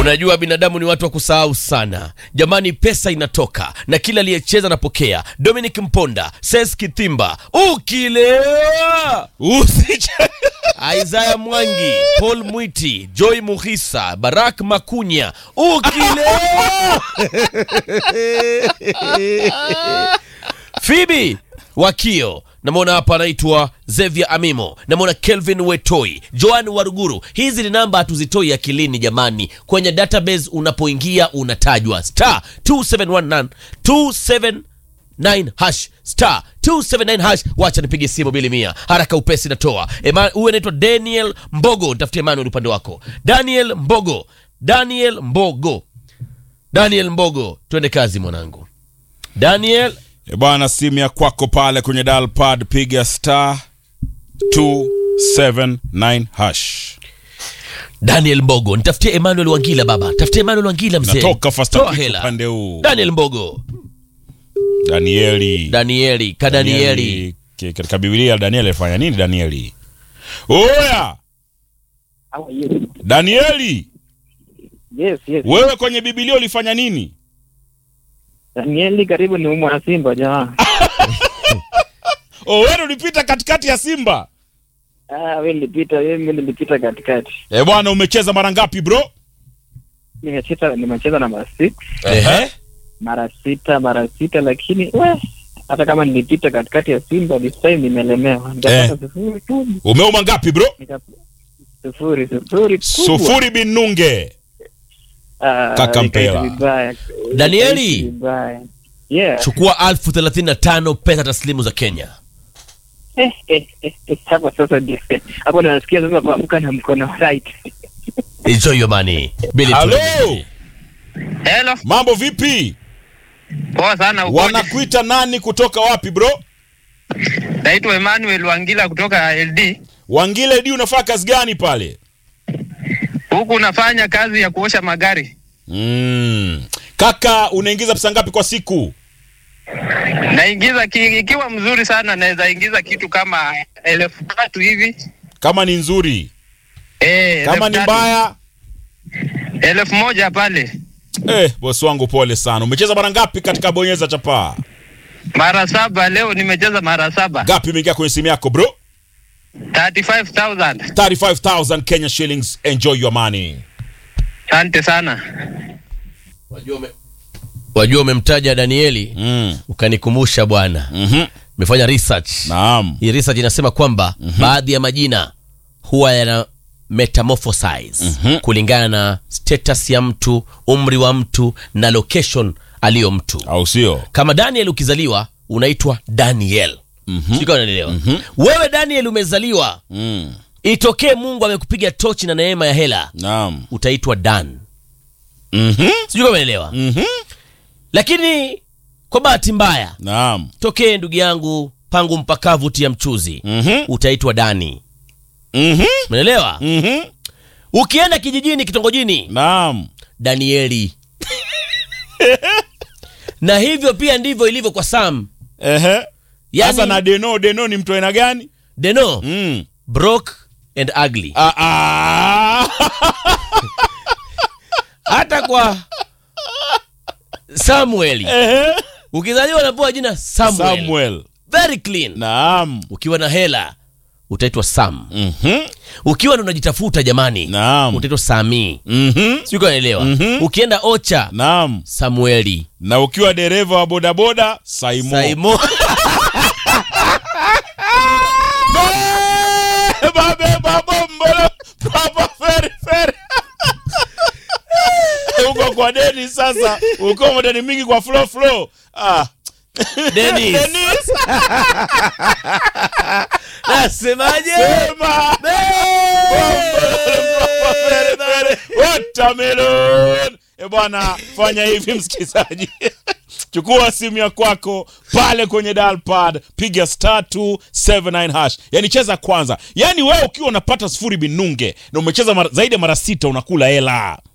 Unajua binadamu ni watu wa kusahau sana. Jamani, pesa inatoka na kila aliyecheza anapokea. Dominic Mponda, Ses Kithimba, ukilewa Usiche. Isaiah Mwangi, Paul Mwiti, Joy Muhisa, Barak Makunya, ukilewa Phoebe Wakio, namwona hapa anaitwa Xavier Amimo, namwona Kelvin Wetoi, Joan Waruguru. Hizi ni namba hatuzitoi akilini jamani, kwenye database unapoingia unatajwa star 2719 279 hash star 279 hash. Wacha nipige simu bili mia haraka upesi, natoa Ema- huyu anaitwa Daniel Mbogo, nitafutie Emmanuel upande wako. Daniel Mbogo, Daniel Mbogo, Daniel Mbogo, twende kazi mwanangu. Daniel E bwana, simu ya kwako pale kwenye dial pad, piga star 279 hash. Daniel Mbogo, nitafutie Emmanuel Wangila baba, tafutie Emmanuel Wangila mzee. Natoka fast Toa kick hela. upande huu. Daniel Mbogo, Danieli. Danieli, kadanieli. Ki- Katika Biblia Danieli alifanya nini Danieli? Oya! How are you? Danieli, Yes, yes. wewe kwenye Biblia ulifanya nini? Danieli karibu ni mwana Simba jamaa. Oh, wewe ulipita katikati ya Simba. Ah, wewe nilipita, mimi nilipita katikati. Eh bwana, umecheza mara ngapi bro? Nimecheza nimecheza na mara six, Ehe. mara sita, mara sita lakini we hata kama nilipita katikati ya Simba this time nimelemewa. Nikapata sifuri tu. Umeuma ngapi bro? Nika- Sifuri, sifuri kubwa. Sufuri bin Nunge. Ah, Kaka nikaisi Mpela. vibaya. Danieli. Nikaisi vibaya. Yeah. Chukua alfu thelathini na tano pesa taslimu za Kenya. Eh, eh, eh, eh, hapo sasa ndio. Hapo ndo nasikia sasa kuamka na mkono right. Enjoy your money. Billy Halo. Tony. Hello, Mambo vipi? poa sana. ukoje? Wanakuita nani kutoka wapi bro? Naitwa Emmanuel Wangila kutoka LD. Wangile di unafanya kazi gani pale? Huku unafanya kazi ya kuosha magari. Mm. Kaka unaingiza pesa ngapi kwa siku? Naingiza ki, ikiwa mzuri sana naweza ingiza kitu kama elfu tatu hivi. Kama ni nzuri. Eh, Kama elfu ni tatu. mbaya, elfu moja pale. eh, bosi wangu pole sana. Umecheza mara ngapi katika bonyeza chapaa? Mara saba leo nimecheza mara saba. Ngapi imeingia kwenye simu yako bro? 35,000. 35000 Kenya shillings. Enjoy your money. Asante sana. Wajua ume- Wajua umemtaja Danieli Mm. ukanikumbusha bwana. Mhm. Nimefanya research. Naam. Hii research inasema kwamba baadhi ya majina huwa yana metamorphosize Mhm. kulingana na status ya mtu, umri wa mtu na location aliyo mtu. Au sio? Kama Daniel ukizaliwa unaitwa Daniel. Mhm. Sijui kama unanielewa. Wewe Daniel umezaliwa, Mm. itokee Mungu amekupiga tochi na neema ya hela, Naam. utaitwa Dan. Mhm. Sijui kama unaelewa. Mhm. Lakini kwa bahati mbaya, Naam. tokee ndugu yangu pangu mpakavu tia mchuzi, Mhm. utaitwa Dani. Mhm. Umeelewa? Mhm. Ukienda kijijini, kitongojini, Naam. Danieli. na hivyo pia ndivyo ilivyo kwa Sam. Ehe. Yani, Sasa na Deno, Deno ni mtu aina gani? Deno, Mm. broke and ugly. Ah, ah. Hata kwa Samuel Ehe. ukizaliwa unapewa jina Samuel. Samuel. Very clean. Naam. Ukiwa na hela utaitwa Sam. Mhm. Ukiwa ndo unajitafuta jamani, Naam. utaitwa Sami. Mhm. Sijui kama unaelewa. Mhm. Ukienda Ocha, Naam. Samueli. Na ukiwa dereva wa bodaboda, Saimo. Saimo. Beba, beba, bombolo, papa, feri, feri. Uko kwa deni sasa, uko madeni mingi kwa flow flow. Ah. Dennis. Dennis. Nasemaje? Sema. Watermelon. E bwana, fanya hivi msikizaji. Chukua simu ya kwako pale kwenye dial pad, piga star 279 hash. Yani cheza kwanza. Yani wewe ukiwa unapata sifuri binunge na umecheza mara, zaidi ya mara sita unakula hela.